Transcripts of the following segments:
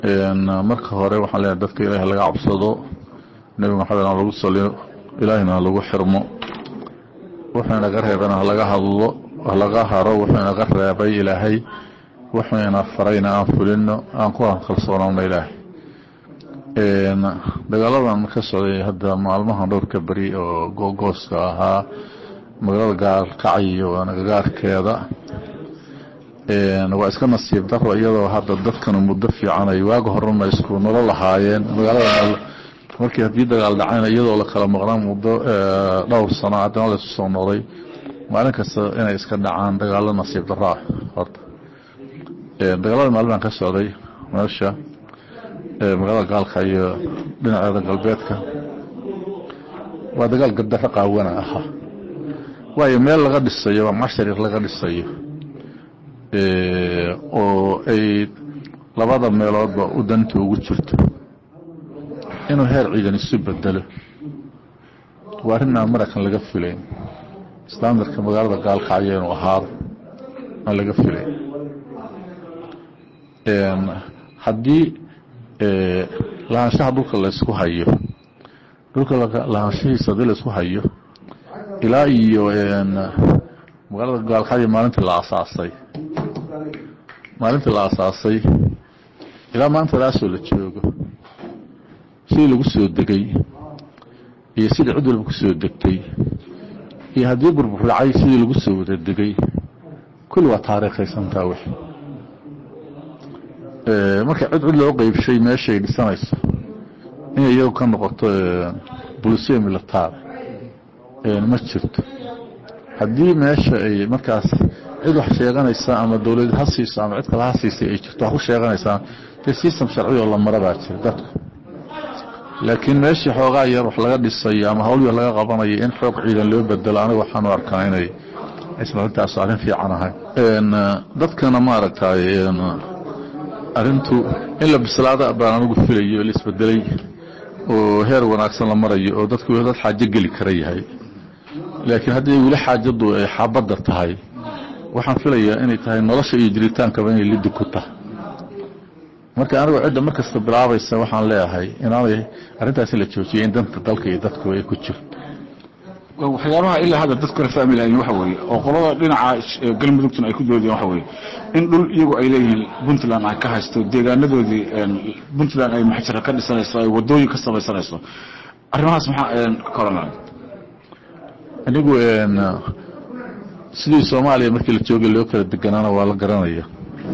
marka hore waxaan leeyahay dadka ilaahi laga cabsado nebi maxamed ha lagu saliyo ilaahina ha lagu xirmo wuxuu inaga reebana halaga hadlo halaga haro wuxuu inaga reebay ilaahay wuxuu ina farayna aan fulino aan ku kalsoonaano ilaahay dagaaladan ka socday hadda maalmahan dhowrka beri oo googooska ahaa magaalada gaalkacyo nagagaarkeeda waa iska nasiib daro iyadoo hadda dadkana muddo fiican ay waaga horena isku nolo lahaayeen magaalada markii haddii dagaal dhacayna iyadoo la kala maqnaa muddo dhowr sano haddana laysu soo noqday maalin kasta inay iska dhacaan dagaalo nasiib daro ah horta dagaalada maalmahan ka socday meesha magaalada gaalka iyo dhinaceeda galbeedka waa dagaal gabdaro qaawana ahaa waayo meel laga dhisayo waa mashariq laga dhisayo oo ay labada meeloodba u danta ugu jirto inuu heer ciidan isu bedelo waa arrin aan maraykan laga filayn standardka magaalada gaalkacyo inuu ahaado aan laga filayn haddii lahaanshaha dhulka laysku hayo dhulka lahaanshahiisa haddii laysku hayo ilaa iyo magaalada gaalkacyo maalintii la asaasay maalintii la asaasay ilaa maanta laasoo la joogo sidii lagu soo degay iyo sidii cid walba ku soo degtay iyo haddii burbur dhacay sidii lagu soo wada degay kulli waa taariikhaysantaa wix marka cid cid loo qeybshay meeshay dhisanayso inay iyagu ka noqoto bulisiya militaar ma jirto haddii meesha ay markaas cid wax sheeganaysa ama dowlad ha siiso ama cid kale ha siisay ay jirto wax ku sheeganaysaa dee system sharci oo la mara baa jira dadku laakiin meeshii xoogaa yar wax laga dhisayo ama hawl yar laga qabanayo in xoog ciidan loo bedelo aniga waxaanu arkaa inay aysan arrintaas arrin fiican ahayn dadkana maaragtay arrintu in la bislaada baan anigu filayo la isbedelay oo heer wanaagsan la marayo oo dadku dad xaajo geli kara yahay laakiin haddii weli xaajadu ay xaabadda tahay waxaan filayaa inay tahay nolosha iyo jiritaankaba inay lidi ku tahay marka anigu cidda mar kasta bilaabaysa waxaan leeyahay inaanay arrintaas in la joojiyay in danta dalka iyo dadku ay ku jirto waxyaabaha ilaa hadda dadku kala fahmi lahayn waxa weeye oo qolada dhinaca galmudugtuna ay ku doodeen waxa weeye in dhul iyagu ay leeyihiin puntland ay ka haysto deegaanadoodii puntland ay maxjara ka dhisanayso ay wadooyin ka samaysanayso arrimahaas maxaa ka oran anigu sidii soomaaliya markii la joogay loo kala deganaana waa la garanaya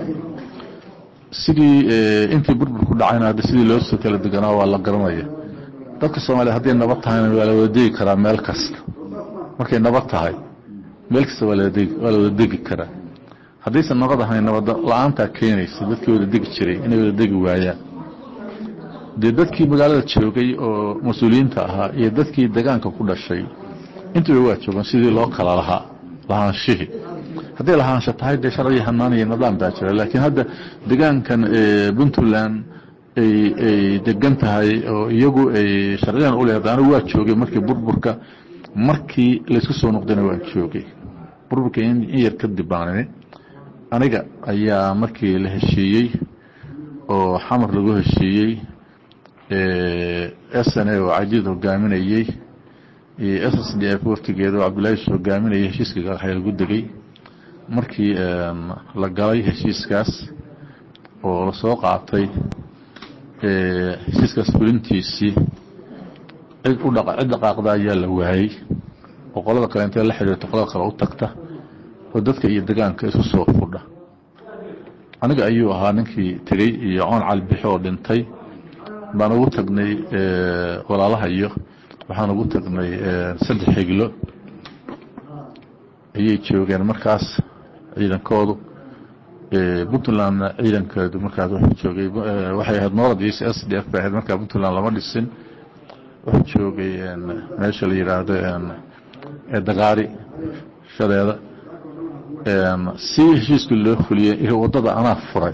sidii intii burbur ku dhacayna hadda sidii loo soo kala deganaa waa la garanaya dadka soomaaliya hadday nabad tahayna waa la wada degi karaa meel kasta markay nabad tahay meel kasta waa la wada degi karaa haddaysan nabad ahayn nabad la-aantaa keenaysa dadkii wada degi jiray inay wada degi waayaan dee dadkii magaalada joogay oo mas-uuliyiinta ahaa iyo dadkii degaanka ku dhashay intuba waa joogan sidii loo kala lahaa lahaanshihii hadday lahaansho tahay dee sharci hanaan iyo nidaam baa jira laakiin hadda degaankan puntland ay degan tahay oo iyagu ay sharciyan u leedahay anigu waa joogay markii burburka markii laysku soo noqdayna waan joogay burburka in yar kadib baanini aniga ayaa markii la heshiiyey oo xamar lagu heshiiyey s n a oo cajiid hogaaminayey iyo s s d f waftigeeda oo cabdullaahi s hogaaminayay heshiiska gaalxay lagu degay markii la galay heshiiskaas oo lasoo qaatay heshiiskaas fulintiisii cid u dha cid dhaqaaqda ayaa la waayey oo qolada kale intee la xidhiirto qolada kale u tagta oo dadka iyo degaanka isu soo fudha aniga ayuu ahaa ninkii tegey iyo coon calibixi oo dhintay baan ugu tagnay walaalaha iyo waxaan ugu tagnay saddex xiglo ayay joogeen markaas ciidankoodu puntlandna ciidankeedu markaas wuxuu joogay waxay ahayd noorad iyo s d f bay ahayd markaa puntland lama dhisin wuxuu joogay meesha la yidhaahdo dagaari shadeeda si heshiiska loo fuliyey waddada anaa furay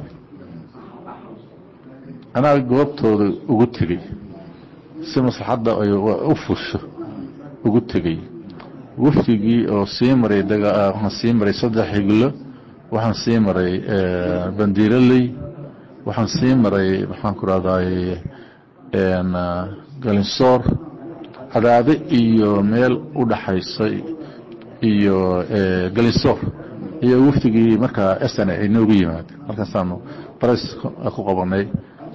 anaa goobtooda ugu tegey si maslaxadda ay u fusho ugu tegey wafdigii oo sii maray waxaan sii maray saddex xiglo waxaan sii maray bandiiraley waxaan sii maray maxaan ku rahday galinsoor cadaade iyo meel u dhaxaysay iyo galinsoor iyo waftigii markaa sn ay noogu yimaadeen markaasaanu bares ku qabanay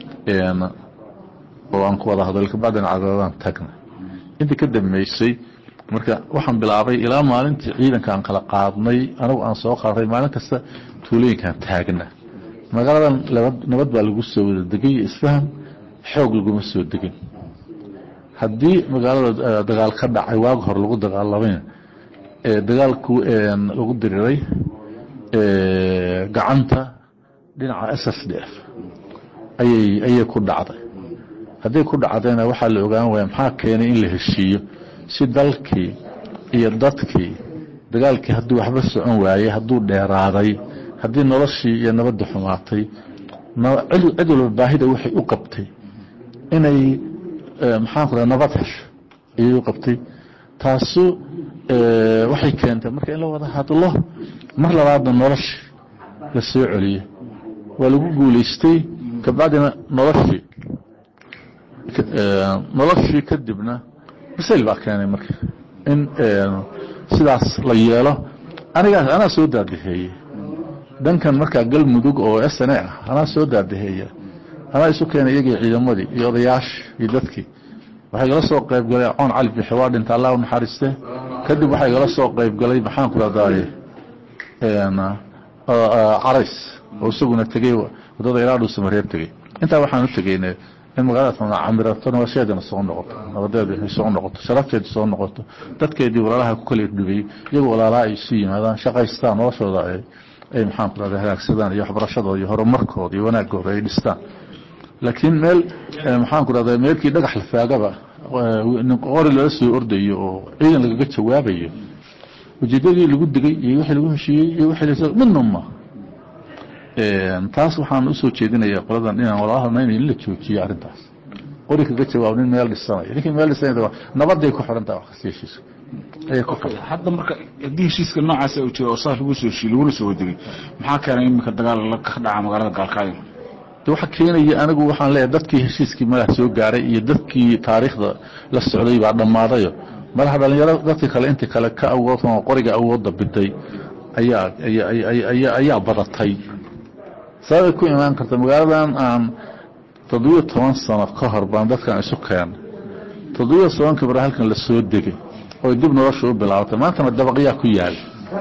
oo aan ku wada hadal kabacdina cadaadaan tagnay intii ka dambeysay marka waxaan bilaabay ilaa maalintii ciidanka aan kala qaadnay anagu aan soo qaaday maalin kasta tuulooyinkaan taagna magaaladan nabad baa lagu soo wada degay iyo isfaham xoog laguma soo degin haddii magaalada dagaal ka dhacay waag hore lagu dagaalamayna dagaalku lagu diriray gacanta dhinaca s s d f ayay ayay ku dhacday hadday ku dhacdayna waxaa la ogaan waaya maxaa keenay in la heshiiyo si dalkii iyo dadkii dagaalkii hadduu waxba socon waayey hadduu dheeraaday haddii noloshii iyo nabadda xumaatay cid walba baahida waxay u qabtay inay maxaan ku raha nabad hesho ayay u qabtay taasu waxay keentay marka in la wada hadlo mar labaadna noloshii la soo celiyo waa lagu guulaystay kabacdina noloshii noloshii kadibna masayl baa keenay marka in sidaas la yeelo anigaas anaa soo daadaheeye dhankan markaa galmudug oo s n ah anaa soo daadaheeya anaa isu keenay iyagii ciidamadii iyo odayaashii iyo dadkii waxay gala soo qayb galay coon cali bixi waa dhinta allah u naxariiste kadib waxay gala soo qayb galay maxaan ku rahdaye carays oo isaguna tegey wadada ilaa dhuusa mareer tegey intaa waxaan u tegeyne in magaalada camirato nolosheedana soo noqoto nabadeedu inay soo noqoto sharafteedu soo noqoto dadkeedii walaalaha ku kala dhibay iyagoo walaalaha ay isu yimaadaan shaqaystaan noloshooda ay maxaan ku rahda hagaagsadaan iyo waxbarashadooda iyo horumarkooda iyo wanaagooda ay dhistaan laakiin meel maxaan ku rahda meelkii dhagax lafaagaba qori lala soo ordayo oo ciidan lagaga jawaabayo ujeedadii lagu degay iyo wixii lagu heshiiyey iyo wixii midna ma taas waxaan usoo jeedinayaa qoladan inaan walaalahana in la joojiyo arrintaas qori kaga jawaab nin meel dhisanayo ninkii meel dhisanaya nabaday ku xiran tahay wax kasta heshiiska ayay ku xiran hadda marka haddii heshiiska noocaas uu jiro oo saas lagu soo heshiiyey laguna soo wadegay maxaa keenay iminka dagaal la ka dhaca magaalada gaalkaayo de waxa keenaya anigu waxaan leeyahay dadkii heshiiskii madax soo gaaray iyo dadkii taariikhda la socday baa dhammaadayo madaxa dhalinyaro dadkii kale intii kale ka awood qoriga awoodda biday ayaa ayaa ayaa badatay sababay ku imaan karta magaaladan aan toddobiyo toban sano ka hor baan dadkan isu keenay toddobiyo tobankii bara halkan la soo degay oo dib nolosha u bilaabatay maantana dabaqyaa ku yaal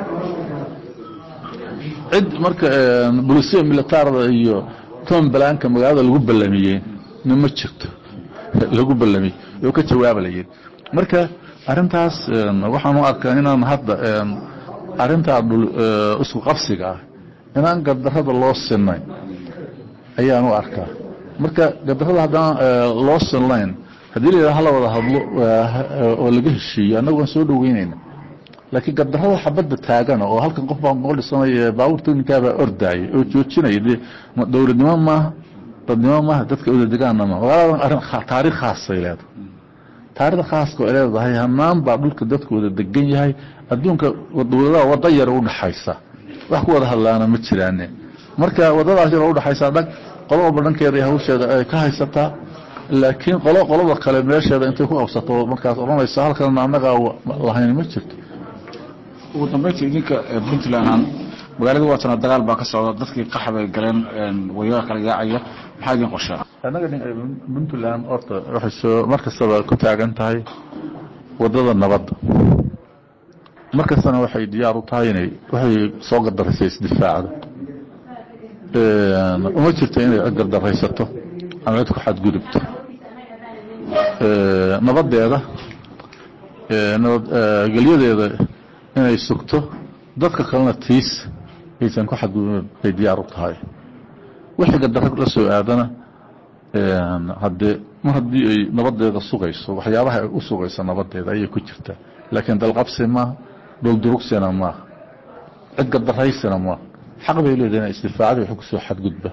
cid marka bulisiya militaarda iyo tom balaanka magaalada lagu ballamiyey na ma jirto lagu ballamiyey oo ka jawaabalayeen marka arrintaas waxaan u arkaa inaan hadda arrintaa isku qabsiga ah inaan gardarrada loo sinayn ayaan u arkaa marka gardarrada haddaan loo sinlayn haddii la yidhaha hala wada hadlo oo laga heshiiyo annagu waan soo dhaweynayna laakiin gardarrada xabadda taagana oo halkan qof baa noqol dhisanaya baabuur teknikaabaa ordaaya oo joojinaya dee dowladnimo maaha dadnimo maaha dadka odadegaana maaha magaaladan arrin taariikh khaasay leedahay taarikhda khaaska ay leedahay hanaan baa dhulka dadku wada degan yahay adduunka dowladaha wadda yar u dhaxaysa wax ku wada hadlaana ma jiraane marka wadadaas yar udhaxaysa dhag qolo walba dhankeeda hawsheeda ay ka haysataa laakiin qolo qolada kale meesheeda intay ku qabsato markaas odhanaysa halkan annagaa lahayn ma jirto ugu dambeynta idinka puntland magaalada waatana dagaal baa ka socda dadkii qax bay galeen wayaga kala yaacaya maxaa idin qorshaa annaga puntland horta waxay soo mar kastaba ku taagan tahay wadada nabadda mar kastana waxay diyaar u tahay inay waxay soo gardaraysa isdifaacdo uma jirto inay cid gardaraysato ama cid ku xadgudubto nabadeeda nabadgelyadeeda inay sugto dadka kalena tiis aysan ku xadgudubin bay diyaar u tahay wixii gardarro la soo aadana haddee mar haddii ay nabadeeda sugayso waxyaabaha ay u sugayso nabadeeda ayay ku jirtaa laakiin dalqabsi maaha dhuldurugsina maaha cid gardaraysina maaha xaq bay leedahay ina isdifaacda wax kusoo xadgudba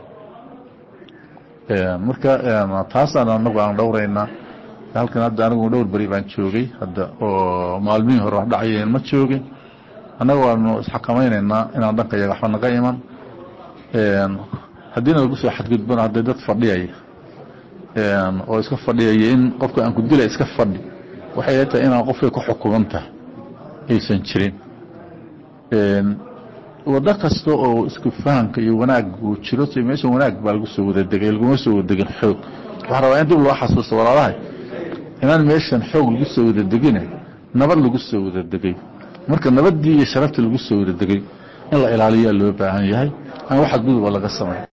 marka taasaan anagu aan dhowraynaa halkan hadda anigu dhowr beri baan joogay hadda oo maalmihii hore wax dhacayeen ma joogin annaga waanu isxakamaynaynaa inaan dhanka yaga waxba naga iman haddiina lagu soo xadgudbana hadday dad fadhiyaya oo iska fadhiyaya in qofka aan ku dila iska fadhi waxay la tahay inaan qofkay ku xukuman tahay aysan jirin waddo kasta oo isku fahamka iyo wanaag uu jiro si meesha wanaag baa lagu soo wada degay laguma soo wada degin xoog waxaa rabaa in dib loo xasuusto walaalahay inaan meeshan xoog lagu soo wada degine nabad lagu soo wada degay marka nabaddii iyo sharaftii lagu soo wada degay in la ilaaliyaa loo baahan yahay aan wax xadguduba laga samay